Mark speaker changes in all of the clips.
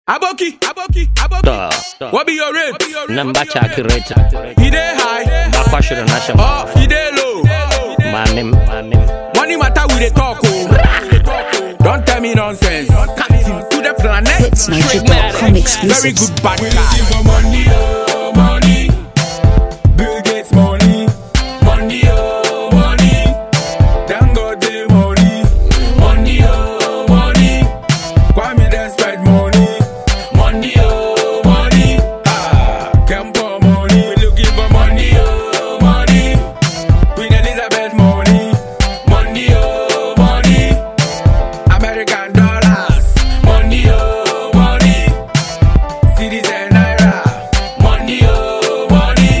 Speaker 1: Aboki, Aboki, Aboki.
Speaker 2: Duh, duh.
Speaker 1: What be your rate?
Speaker 2: Number calculator.
Speaker 1: He dey high,
Speaker 2: Bakwashiro national.
Speaker 1: oh, he dey low.
Speaker 2: Manim, manim.
Speaker 1: Money matter we dey talk oh. Don't tell me nonsense. Captain to the planet.
Speaker 3: Hits
Speaker 1: Straight
Speaker 3: 90.com
Speaker 1: Very
Speaker 3: exclusives.
Speaker 1: good bad guy. for money, oh, money. Bill Gates money. Money, oh, money. Dangote money. Money, oh, money. Kwame Despite money. Money, oh, money. Ah, Kempo money. We looking for money, oh, money. Queen Elizabeth money. Money, oh, money. American dollars. Money, oh, money. Cities and naira. Money, oh, money.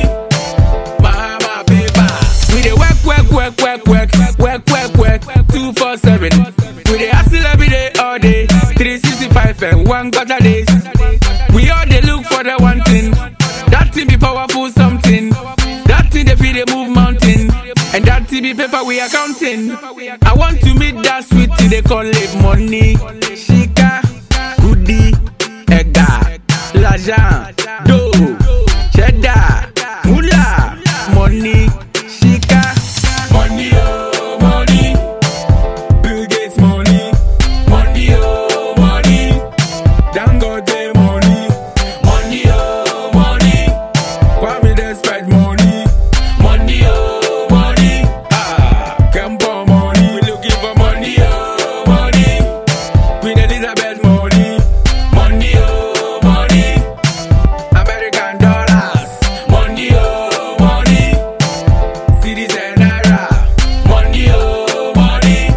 Speaker 1: Mama paper. We dey work, work, work, work, work, work, work, work, two four seven. We dey hustle every day, all day, three sixty five and one quarter days. We all dey look for the one thing. That thing be powerful something. That thing dey fit dey move mountain. And that thing be paper we are counting. I want to meet that sweet thing they call it money. Shika, goodie, ega, l'argent, dough, cheddar, moolah, money, shika, money, oh, money, Bill Gates money, money, oh, money, Dangote money, money, oh, money, Kwame Despite money, money, oh, money, ah, Kempo money, we looking for money, oh, money, Queen Elizabeth money, money, oh, money. American dollars, money oh money, cities and naira, money oh money,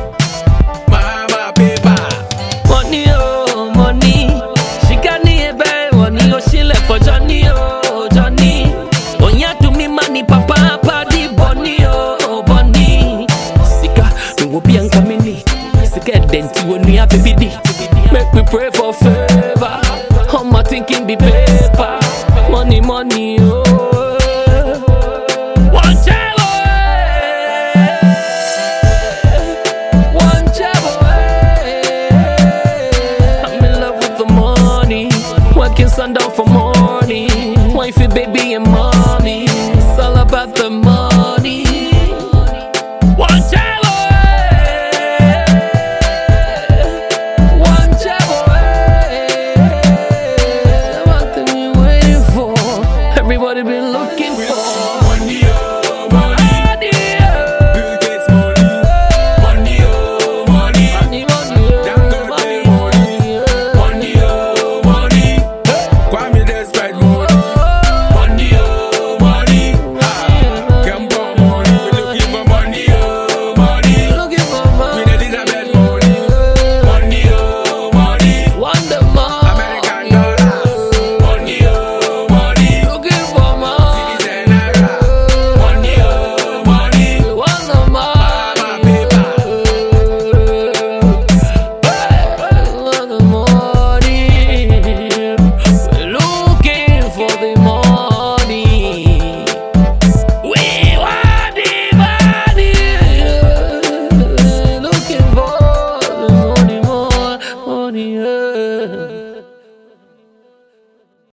Speaker 1: mama paper.
Speaker 4: Money, oh, money. She got me a bad money, oh, she left for Johnny, oh, Johnny. Oh, yeah, to me, money, papa, papa, di bunny, oh, bunny. Sika, me will be on coming. Sika, denti, when we have baby di. Make we pray for favor. All my thinking be paper. Money, money, oh. One jello, eh. One jello, eh. I'm in love with the money. Working sundown for morning. Wifey, baby, and money.